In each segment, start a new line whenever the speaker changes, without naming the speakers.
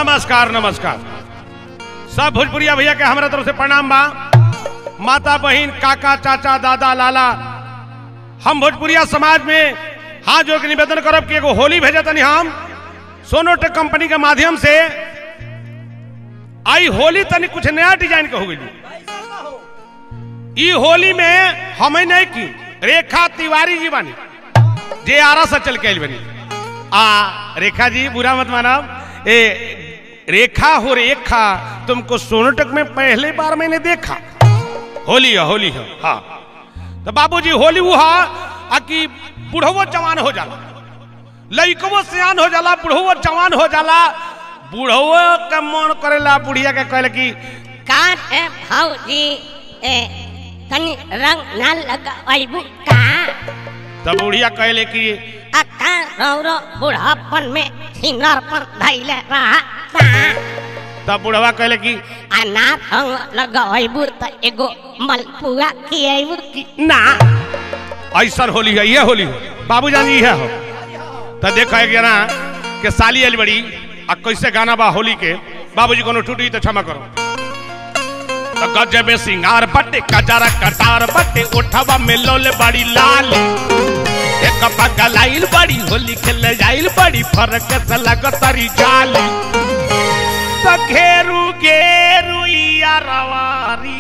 नमस्कार नमस्कार सब भोजपुरिया भैया के हमारा तरफ से प्रणाम बा माता बहन काका चाचा दादा लाला हम भोजपुरिया समाज में हाथ जोड़ के निवेदन करब कि एगो होली भेजे तनी हम सोनोटेक कंपनी के माध्यम से आई होली तनी कुछ नया डिजाइन के हो गई ई होली में हमें नहीं की रेखा तिवारी जी बनी जे आरा से चल के आइल बनी आ रेखा जी बुरा मत मानब ए रेखा हो रेखा तुमको सोनोटक में पहली बार मैंने देखा होली है होली है हाँ तो बाबूजी होली वो है आ कि बुढ़वो जवान हो जाला लइकवो सियान हो जाला बुढ़वो जवान हो जाला बुढ़वो का मन करेला बुढ़िया के कहले कि
काट है भौजी ए तनी रंग ना लगाइबू का
तब बुढ़िया कहले कि
अक्का रौरो बुढ़ापन में सिनर पर धैले रहा का
तब बुढ़वा कहले कि
आ ना रंग लगाइबू त एगो मलपुआ खियाइबू की
ना ऐसा होली है ये होली है बाबू जान ये हो तो देखो एक जना के साली आइल बड़ी आ कैसे गाना बा होली के बाबूजी कोनो टूटी तो क्षमा करो तो गजबे सिंगार बटे कजरा कटार बटे उठवा में लोल बड़ी लाल एक पगलाइल बड़ी होली खेले जाइल बड़ी फरक से लगतरी जाली तो घेरू घेरू या रवारी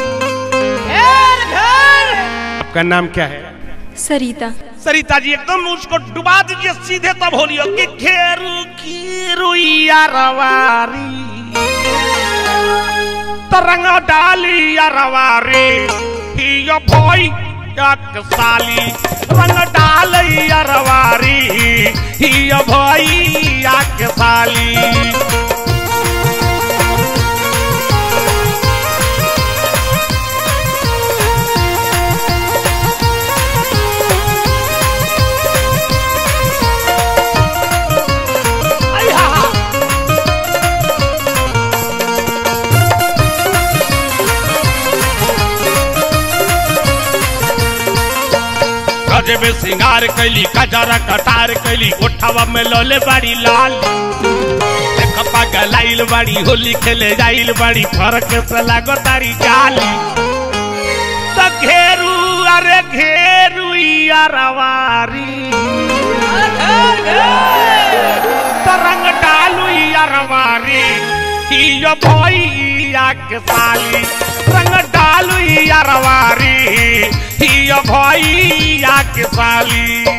आपका नाम क्या है
सरिता
सरिता जी एकदम उसको डुबा दीजिए सीधे तब होली हो कि घेरू की रुइया रवारी तरंग डाली या रवारी हियो भोई एक साली रंग डाल या रवारी हियो भोई एक साली गजबे सिंगार कैली कजरा कटार कैली उठावा में लोले बड़ी लाल देख पगलाइल बड़ी होली खेले जाइल बड़ी फरक से लागो तारी जाली तो घेरू अरे घेरू या रवारी तरंग डालू या रवारी हियो भैया के साली रंग डालू या रवारी हियो भैया के साली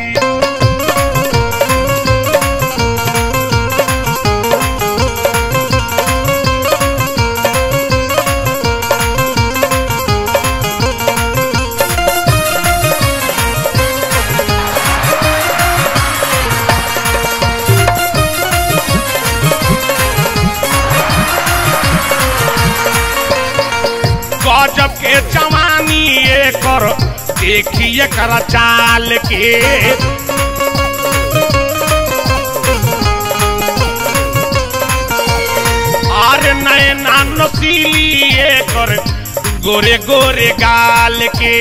गजब के जवानी एकर देखिए कर चाल के और नए नसीली एकर गोरे गोरे गाल के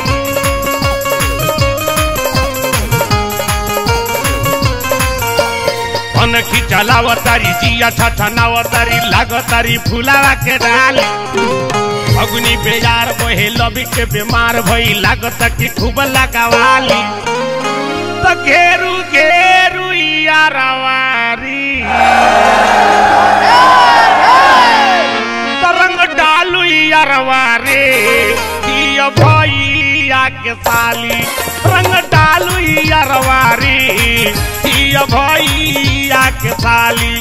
अन खिचलावतारी जिया छछनावतारी लागतारी फुलावा के डाल अग्नि बेजार बहे लबी के बीमार भई लागत कि खूब लगावाली तो घेरू घेरू या रवारी तरंग डालू या रवारी हिय भैया के साली रंग डालू या रवारी हिय भैया के साली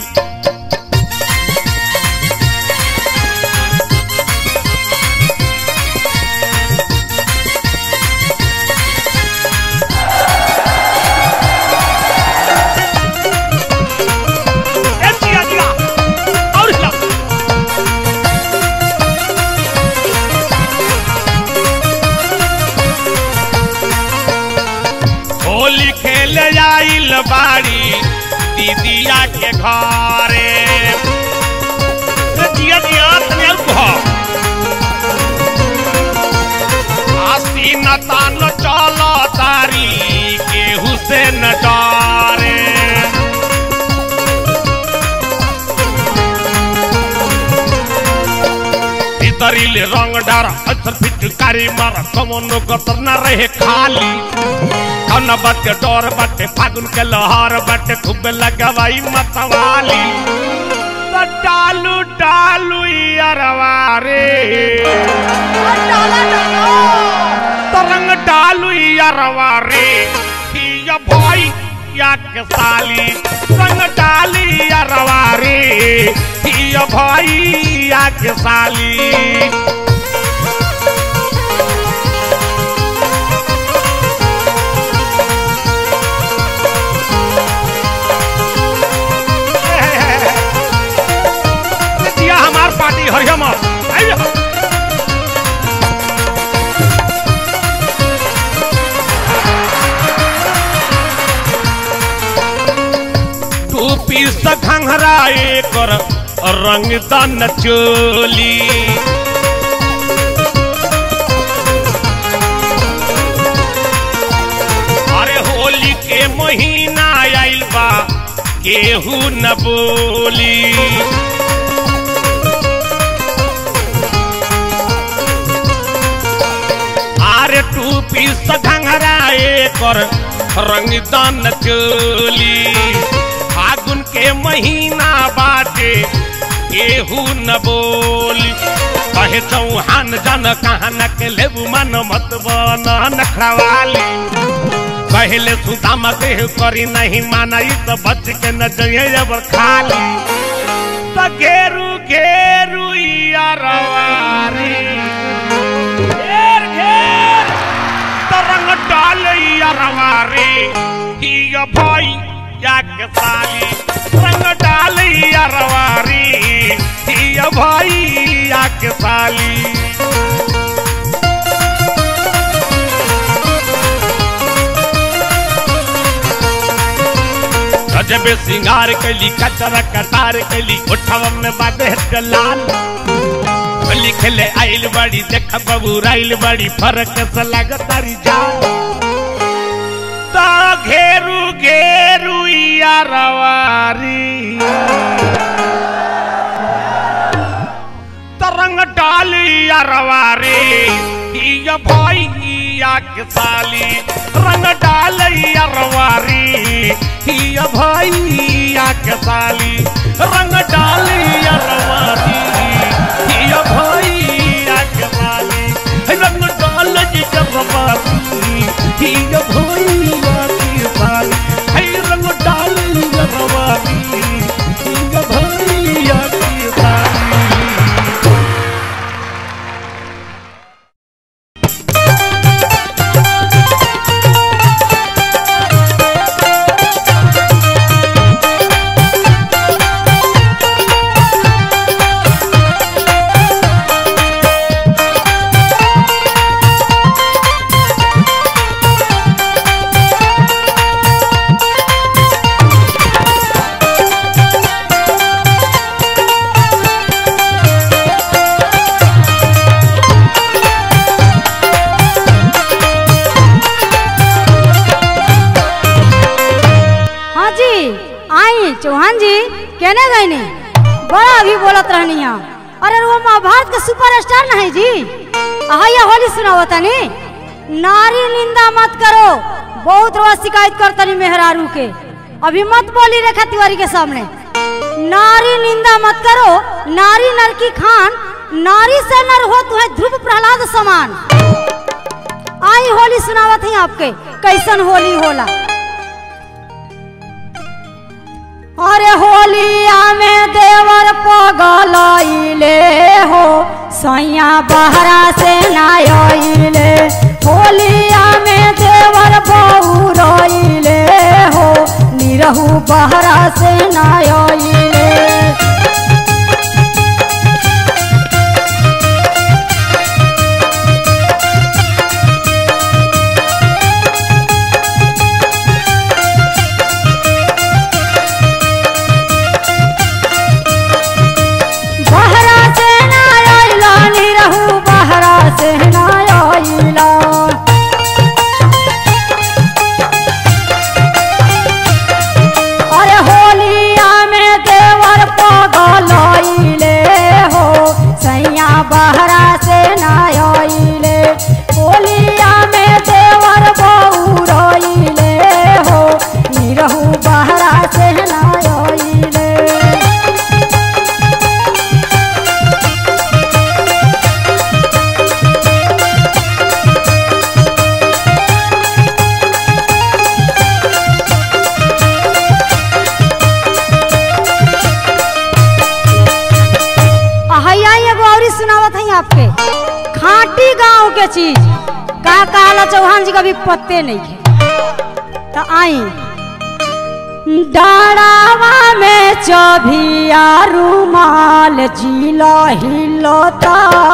ए जिया जिया और हिला होली खेले आइल बाड़ी दीदिया के घरे ए जिया जिया तनी और कहो आसीन तान चल तारी केहू से न डरे भीतरी ले रंग डार अचर पिचकारी मार कमनो कतर न रहे खाली कौन बात के डर बाटे फागुन के लहर बाटे खूब लगवाई मतवाली तो डालू डालू यारवा रे तरंग डालू यारवा रे हिया भाई या के साली रंग डाली यारवा रे हिया भाई या के साली दिया हमार पार्टी हरियम आइए टोपी से घंघरा एकर रंग दन चोली अरे होली के महीना आइल बा केहू न बोली आरे टूपी सघंगरा एकर रंगदान चोली फागुन के महीना बाटे केहू न बोली कहे चौहान जन कहाँ न के लेबू मन मत बन नखवाली कहले सुदामा देह करी नहीं माना ई तो बच के न जइए जब खाली तो घेरू घेरू यारवारी घेर घेर तरंग डाल यारवारी हिया भाई या के साली रंग डाल यारवारी हिया भाई या के साली गजबे सिंगार कैली कचरा कटार कैली उठवा में बादे लाल होली खेले आइल बड़ी देख बबू राइल बड़ी फरक से लगतारी जा ता घेरू घेरू यारवारी तरंग डाल यारवारी हिया भाई या के साली रंग डाल यारवारी हिया भाई या के साली रंग डाल यारवारी हिया भाई या के साली रंग डाल यारवारी हिया भाई या के साली है रंग डाल यारवारी हिया भाई या के साली
हाँ जी आई चौहान जी कहने गए ने बड़ा अभी बोलत रहनी है अरे वो महाभारत के सुपर स्टार नहीं जी आया होली सुनाओ तनी नारी निंदा मत करो बहुत रोज शिकायत करतनी मेहरारू के अभी मत बोली रेखा तिवारी के सामने नारी निंदा मत करो नारी नर की खान नारी से नर हो तुम्हें ध्रुव प्रहलाद समान आई होली सुनावत ही आपके कैसन होली होला अरे होलिया में देवर पगलैले हो सैया बहरा से नायले होलिया में देवर बहुरैले हो निरहु बहरा से नायले बहरा से नायला निरहु बहरा से नायला अरे होलिया में दे छाप के खाटी गांव के चीज का कहला चौहान जी का भी पत्ते नहीं है तो आई डाड़ावा में चौभिया रुमाल जिला हिलोता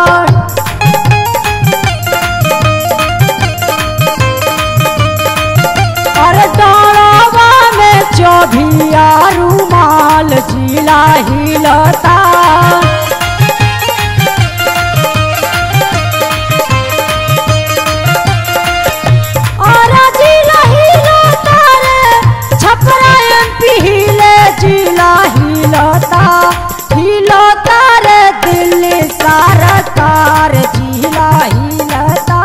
अरे डाड़ावा में चौभिया रुमाल जिला हिलोता और जिला हिलोता रे छपरा एमपी हिले जिला हिलोता हिलोता रे दिल्ली सरकार जिला हिलोता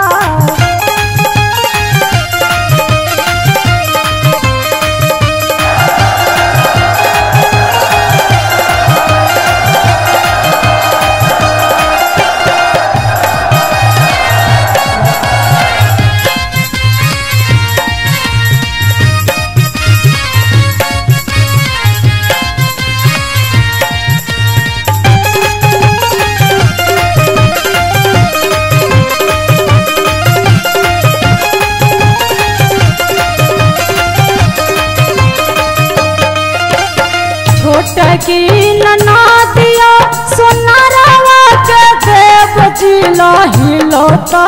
छोट की ननादिया सोनारावा के देव जिला हिलोता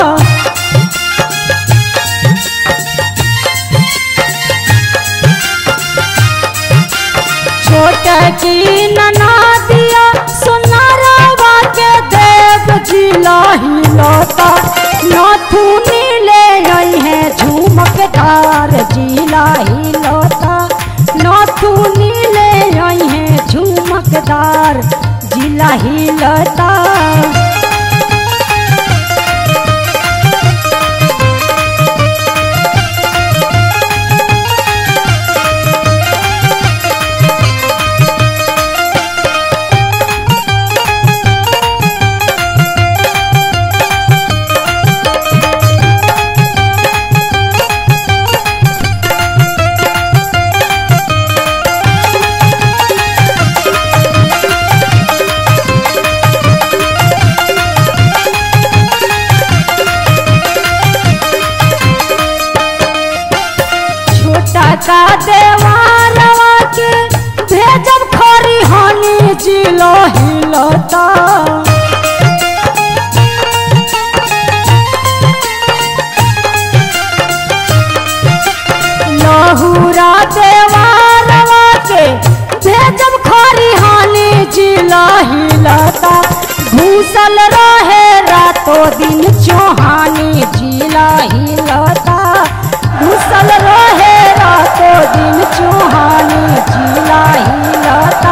छोट की ननादिया सोनारावा के देव जिला हिलोता नाथुनी ले आई है झुमकदार जिला हिलोता नाथुनी ले आई है झुमकदार जिला हिलोता छोटा का देवारवा के भेजब खरी हनी जिलो हिलता लहुरा देवारवा के भेजब खरी हनी जिलो हिलता घूसल रहे रातों दिन चौहानी जिला हिलता घुसल रहे रातों दिन चौहानी जिला हिलता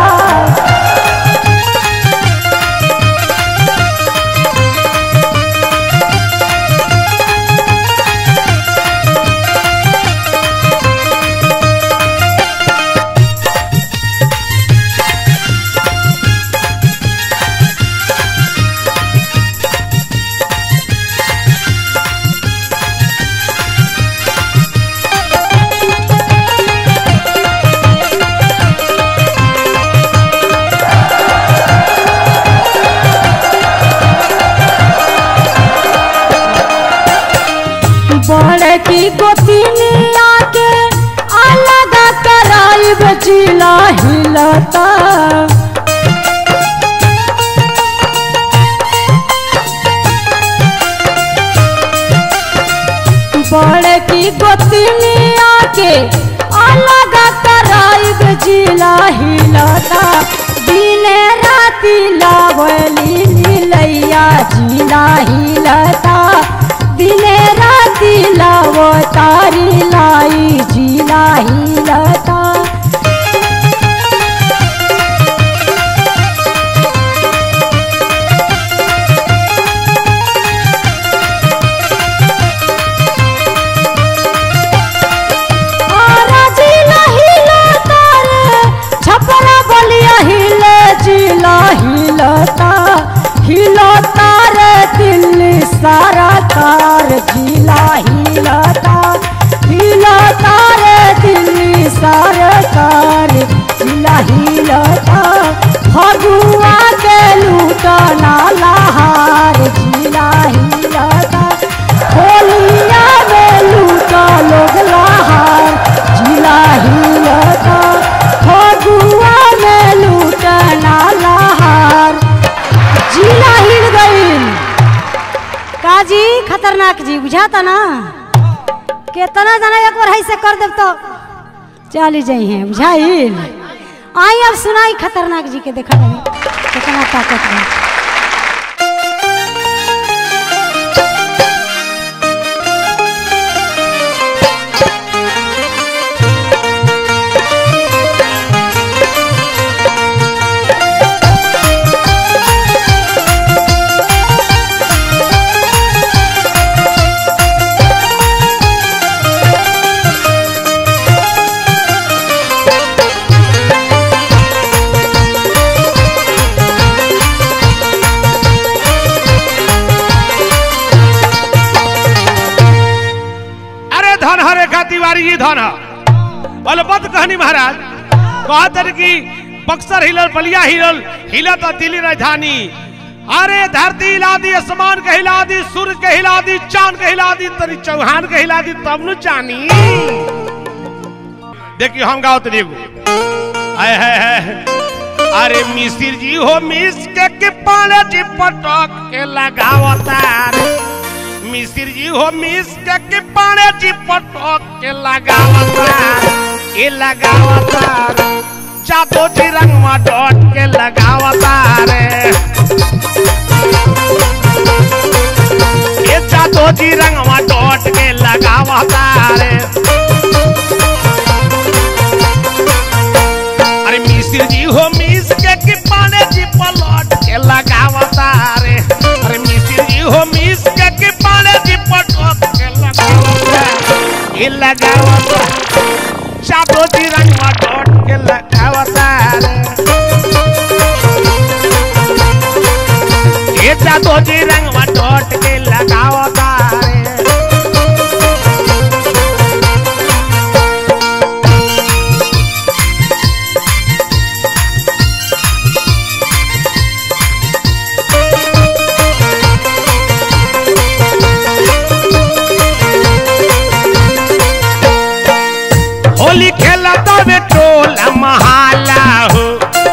बड़े की गोतिनिया के अलग कराइब जिला हिलता बड़े की गोतिनिया के अलग कराइब जिला हिलता दिने राति लावली लीलैया जिला हिलता दिने राति लाव तारी लाई जिला हिलता आरा जिला हिलता रे, छपरा बलिया हिले जिला हिलता हिलता रे दिल्ली सारा कार जिला हिलता हिलता रे दिल्ली सारा कार जिला हिलता फगुआ के लूटना लहा बुझाता ना केतना जना एक बार ऐसे कर देब तो चली जाइ हैं बुझाइल आई अब सुनाई खतरनाक जी के देखा रहे कितना ताकत है
अरे धन ह रेखा तिवारी जी धन ह अलबत कहनी महाराज कहते कि बक्सर हिलल बलिया हिलल हिलत दिल्ली राजधानी अरे धरती हिला दी आसमान के हिला दी सूरज के हिला दी चांद के हिला दी तरी चौहान के हिला दी तब न जानी देखिए हम गाओ तरी एगो आय है, है अरे मिसिर जी हो मिस के के पाले जी पटक के लगावता रे मिसिर जी हो मिस के के पाले जी पटक के लगावता रे, ए लगावता रे। जादो जी रंगवा डॉट के लगावता रे ए जादो जी रंगवा डॉट के लगावता रे अरे मिसिर जी हो मिस के कि पाने जी पलट के लगावता रे अरे मिसिर जी हो मिस के कि पाने जी पलट के लगावता ये लगावता चादो जी रंगवा डॉट के लगावता रे ये चादो जी रंगवा डॉट के लगावता रे होली खेला तबे टोला महाला हो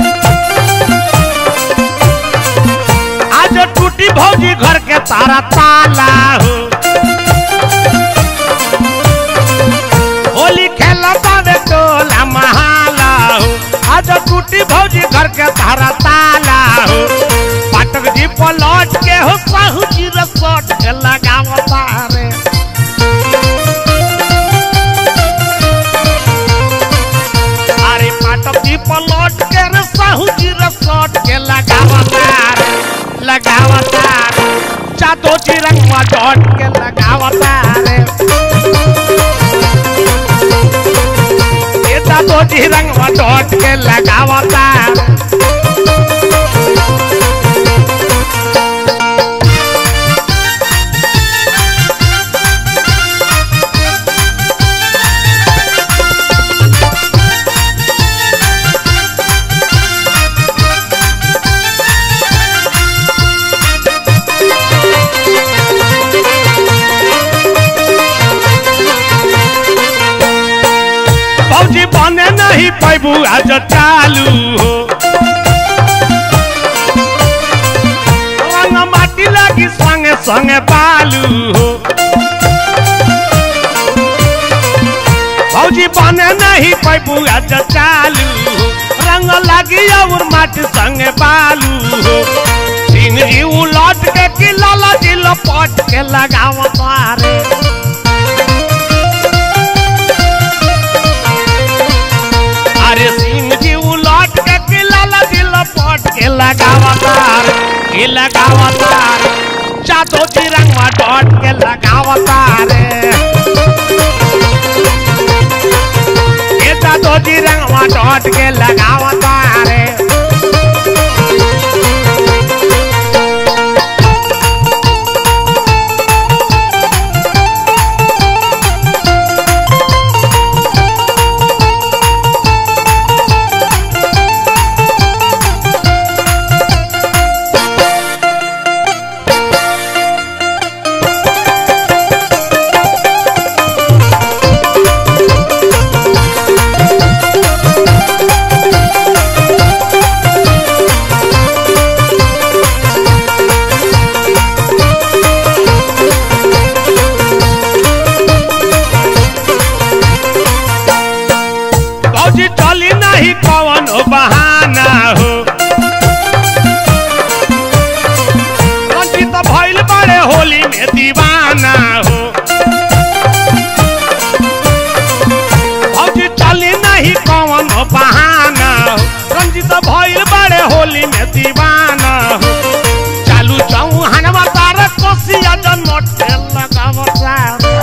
आज टूटी भौजी घर के तारा ताला हो होली खेला तबे टोला महाला हो आज टूटी भौजी घर के तारा ताला हो पाटक जी पलट के हो साहू जी रसट के लगावता रे अरे पाटक जी पलट के रे साहू जी रसट के लगावता रे, लगावता रे। जादो जी रंगवा डट के लगावता रे ये जादो जी रंगवा डट के लगावता रे फौजी बने नहीं पैबू आज चालू हो रंग माटी लगी संगे संगे बालू हो फौजी बने नहीं पैबू आज चालू हो रंग लगी और माटी संगे बालू हो सिंह जी उलट के कि लाला जी लपट के लगाव तारे अरे सिंह जी उलट के कि लाला जी लपट के लगावतार के लगावतार चादो जी रंगवा डट के लगावतार ये चादो जी रंगवा डट के लगावतार होली में दीवाना हो चालू चौहानवा तार कोसिया जन मोटे लगावता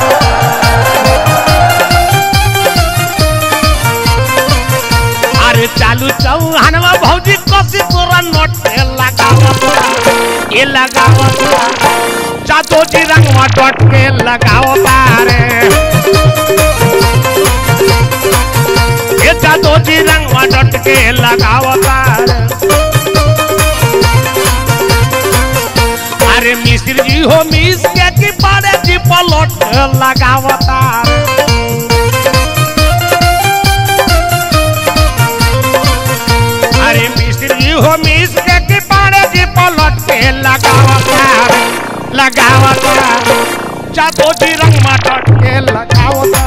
अरे चालू चौहानवा भौजी कोसी तोरा नोटे लगावता ये लगावता जादो जी रंगवा डट के लगावता रे ये जादो जी रंगवा डट के लगावता रे अरे मिस्र जी हो मिस के की पारे जी पलट लगावता रे अरे मिस्त्री हो मिस के की पारे जी पलट के लगावता लगावता जादो जी रंग मटट के लगावता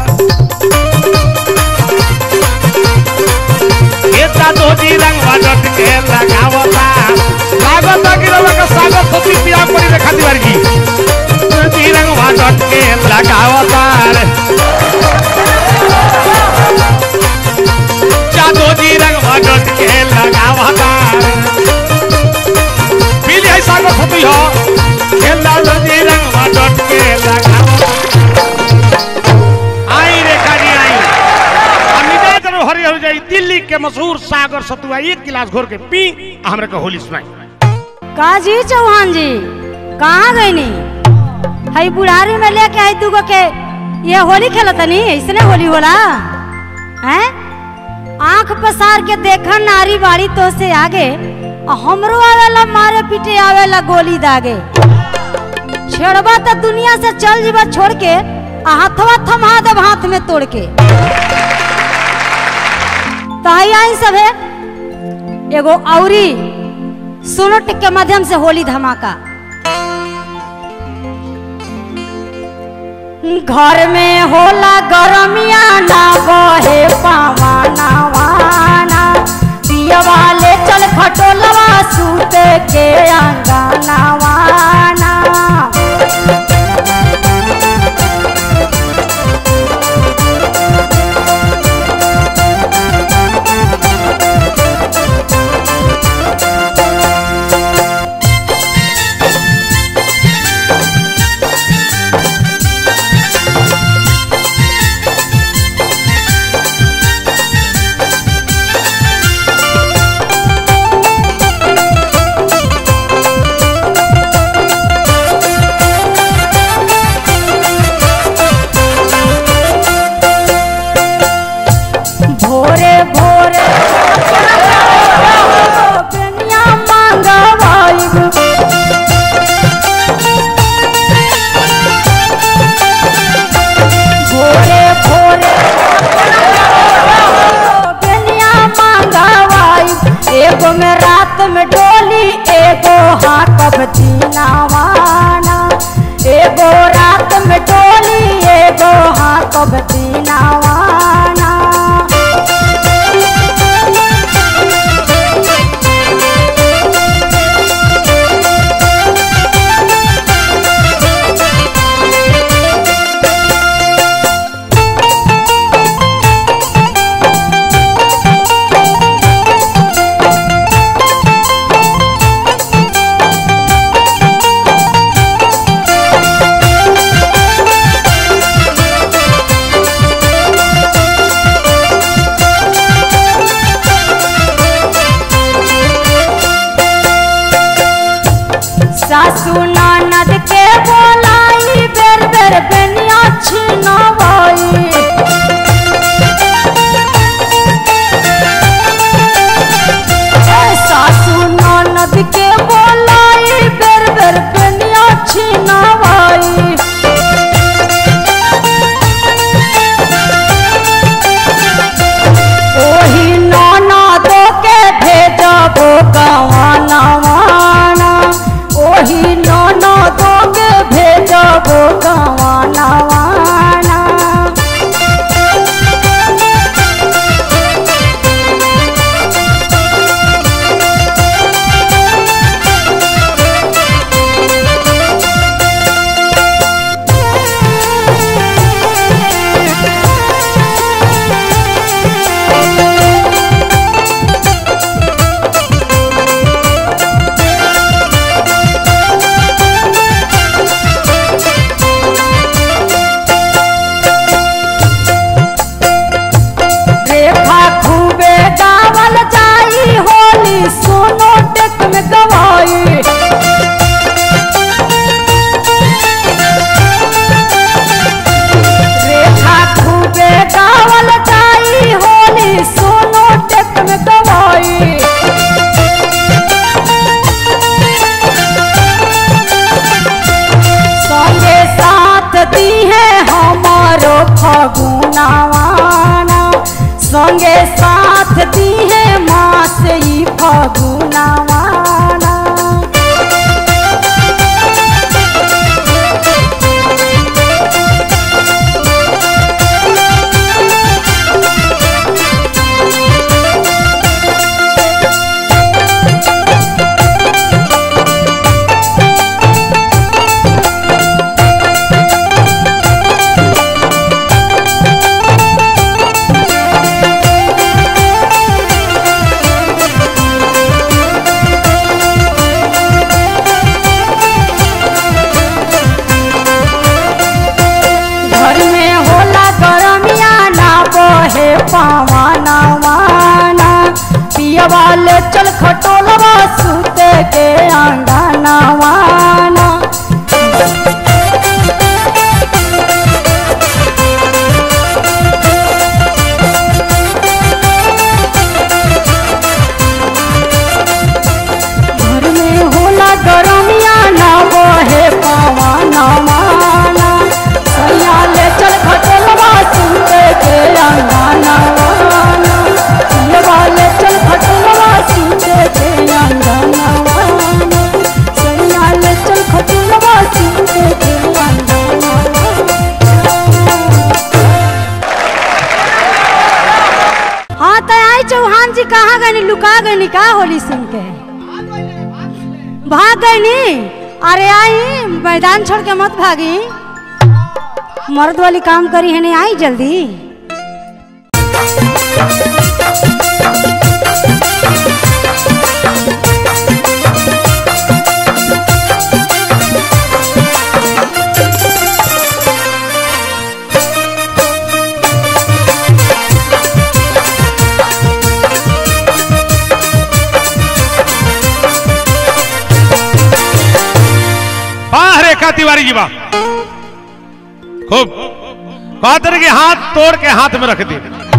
ये जादो जी रंग मटट के लगावता लागता कि रवा का सागर सती पिया परी रेखा तिवारी जी जी रंग मटट के लगावता रे जादो जी रंग मटट के लगावता पीली है सागर सती हो खेला जी रंग मटट के लगावता आई रेखा जी आई अमिता जन हरी हो जाई दिल्ली के मशहूर सागर सतुआ एक गिलास घोर के पी आ हमरा के होली सुनाई
का जी चौहान जी कहाँ गईनी हई बुढ़ारी में लेके आई दूगो के ये होली खेलतनी इसने होली होला हैं आंख पसार के देखा नारी बाड़ी तो से आगे आ हमरो आवेला मारे पीटे आवेला गोली दागे छेड़बा तो दुनिया से चल जीवा छोड़ के आ हाथवा थमा देब हाथ में तोड़ के तो आई आई सब है एगो औरी सोनट के माध्यम से होली धमाका घर में होला गरमिया ना बहे पावाना वाना पिया वाले चल खटोलवा सूते के अंगाना वाना भोरे भोरे बेनिया मांगवाइब भोरे भोरे बेनिया मांगवाइब एगो में रात में डोली एगो हाकब दीनावाना एगो रात में डोली एगो हाकब दीनावाना सासू ननद के बोलाई बेर बेर बेनिया छिनवाई ए, सासू ननद के बोलाई बेर बेर बेनिया छिनवाई ओही ननद के भेजबो गवानवाना ओही ननद के भेजबो गवानवाना चल खटोलवा सूते के अंगनवाना घर में होला गरमिया ना बहे पवना माना सैया ले चल खटोलवा सूते के अंगनवाना पियवा ले चल खटोलवा सूते के अंगनवाना सैया ले चल खटोलवा सूते के अंगनवाना हाँ तो आई चौहान जी कहाँ गए लुका गए का होली सुन के भाग गई नी अरे आई मैदान छोड़ के मत भागी मर्द वाली काम करी है नहीं आई जल्दी
वाह रेखा तिवारी जी वाह खूब कहते के हाथ तोड़ के हाथ में रख दी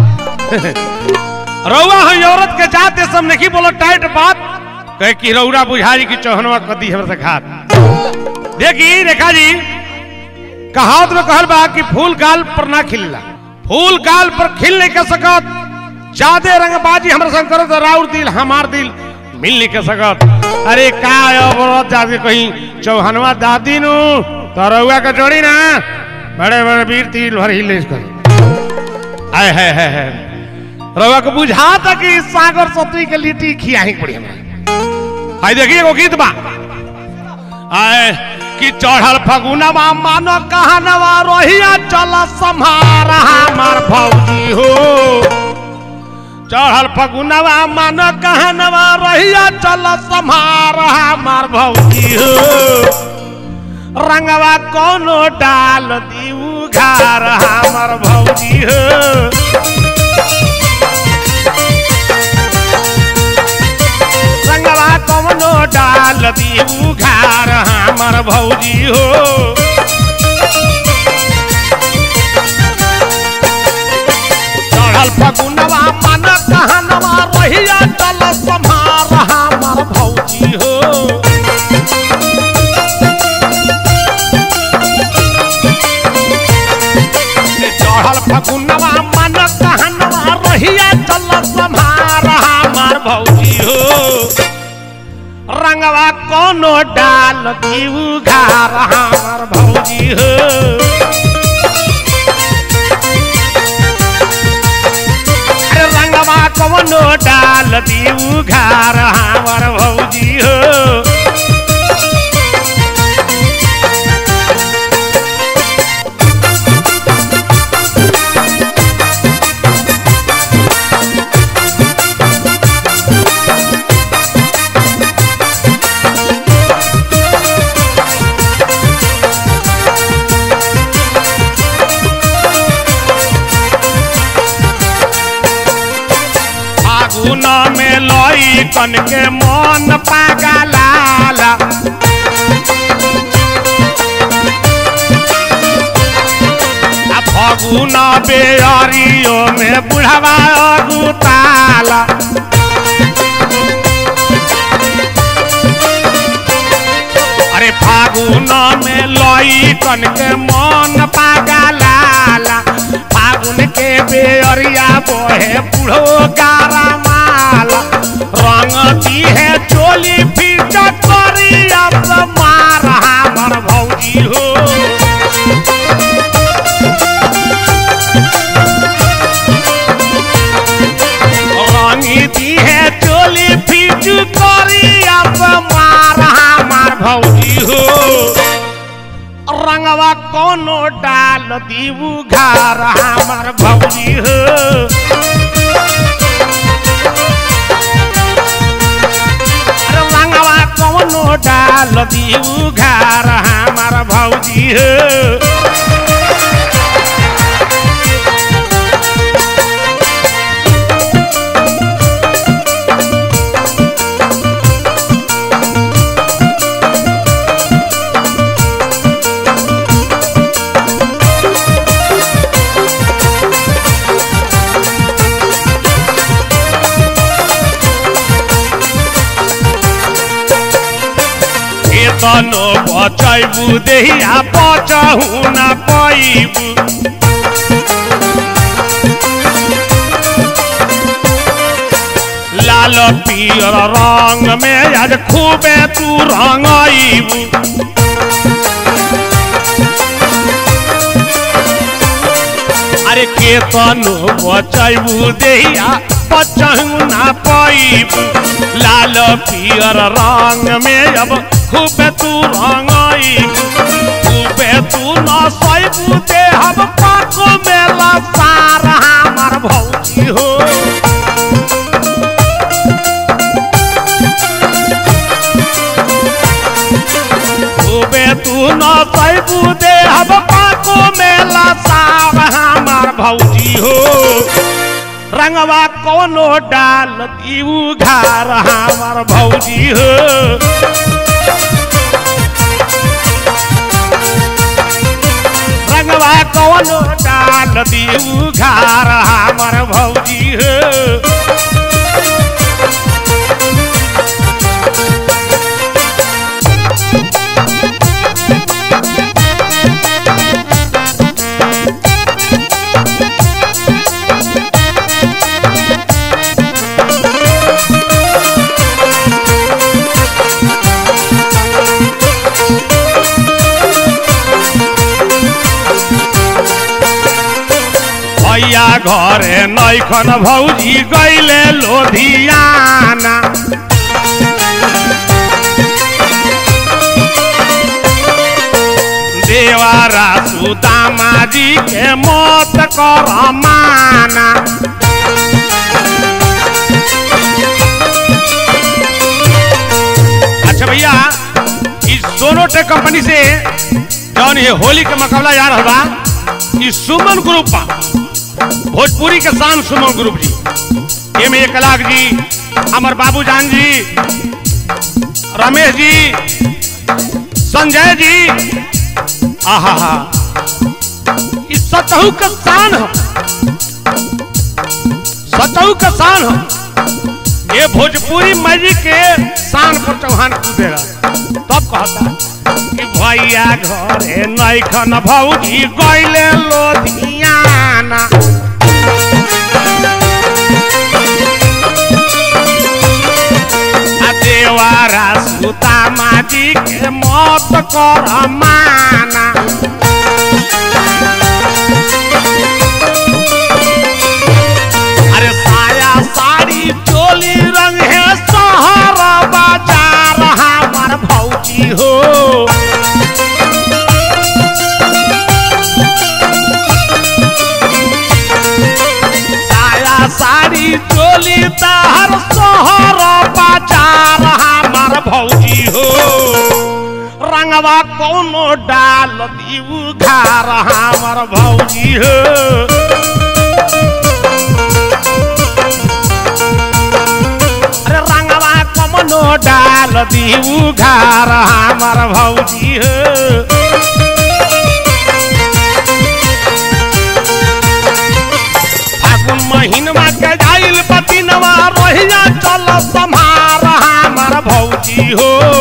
रउआ है औरत के जाते सब नहीं बोलो टाइट बात कहे कि रउरा बुझाई की चौहनवा कदी हमर से खात देखी रेखा जी कहावत में कहल बा कि फूल गाल पर ना खिलला फूल गाल पर खिल नहीं कर सकत ज्यादा रंगबाजी हमरा संग करो तो राउर दिल हमार दिल मिल नहीं कर सकत अरे का औरत जाके कहीं चौहनवा दादी नु तो रउआ के जोड़ी ना बड़े बड़े वीर तिल भर हिले कर आय है है है रउआ को बुझा था कि सागर सतुई के लिट्टी खियाही पड़ी हमरा आई देखिए एगो गीत बा आए कि चढ़ल फगुनवा मानो कहनवा रोहिया चल सम्हारा हमार भौजी हो चढ़ल फगुनवा मानो कहनवा रोहिया चल सम्हारा हमार भौजी हो रंगवा कोनो डाल दीऊ घार हमार भौजी हो रंगवा कोनो डाल दीऊ घार हमार भौजी हो चढ़ल फगुनवा मन कहनवा रहिया चल सम्हार हमार भौजी हो चढ़ल फगुनवा मन कहनवा रहिया चल सम्हार हमार भौजी हो रंगवा कोनो डाल दीऊ घार हमार भौजी हो अरे रंगवा कोनो डाल दीऊ घार हमार भौजी हो फागुन में लई कन के मन पागलाला आ फगुन बेअरियो में बुढ़वा अगुताला अरे फागुन में लई कन के मन पागलाला फागुन के बेअरिया बोहे बुढ़ो गारा माला रंग दी है चोली फिर चटरिया मार हमर भौजी हो रंगी दी है चोली फिर करिया मार हमार भौजी हो रंगवा कोनो डाल दीबू घार हमार भौजी हो अरे रंगवा कोनो डाल दीबू घार हमार भौजी हो केतनो बचैबू देहिया बचहु ना पैबू लाल पियर रंग में आज खूबे तू रंगईबू अरे केतनो बचैबू देहिया बचहु ना पैबू लाल पियर रंग में अब खूबे तू रंगईबू खूबे तू न सैबू दे हम पाको मेला सार हमार भौजी हो खूबे तू न सैबू दे हम पाको मेला सार हमार भौजी हो रंगवा कोनो डाल दीऊ घार हमार भौजी हो रंगवा कोनो डाल दीऊ घार हमार भौजी हो भैया घरे नैखन भौजी गैले लोधियाना देवारा सुदामा जी के मत कर माना अच्छा भैया इस सोनोटेक कंपनी से जौन ये होली के मुकाबला जा रहा बा ई सुमन ग्रुप बा भोजपुरी के शान सुमन ग्रुप जी एमे एक लाख जी हमर बाबू जान जी रमेश जी संजय जी आहा हा ई सतहु का शान हो सतहु का शान हो ये भोजपुरी मैजिक के शान पर चौहान कूदेगा तब कहता कि भैया घरे नैखन भौजी गैले लोधियाना आ देवारा सुता माजी के मत कर माना अरे साया साड़ी चोली रंग है शहर बाजार हमार भौजी हो साया साड़ी चोली तहर शहर बाजार हमार भौजी हो रंगवा कोनो डाल दीऊ घार हमार भौजी हो अरे रंगवा कमनो डाल दीऊ घार हमार भौजी हो फागुन महीनवा के जाइल पतिनवा रोहिया चल सम्हार हमार भौजी हो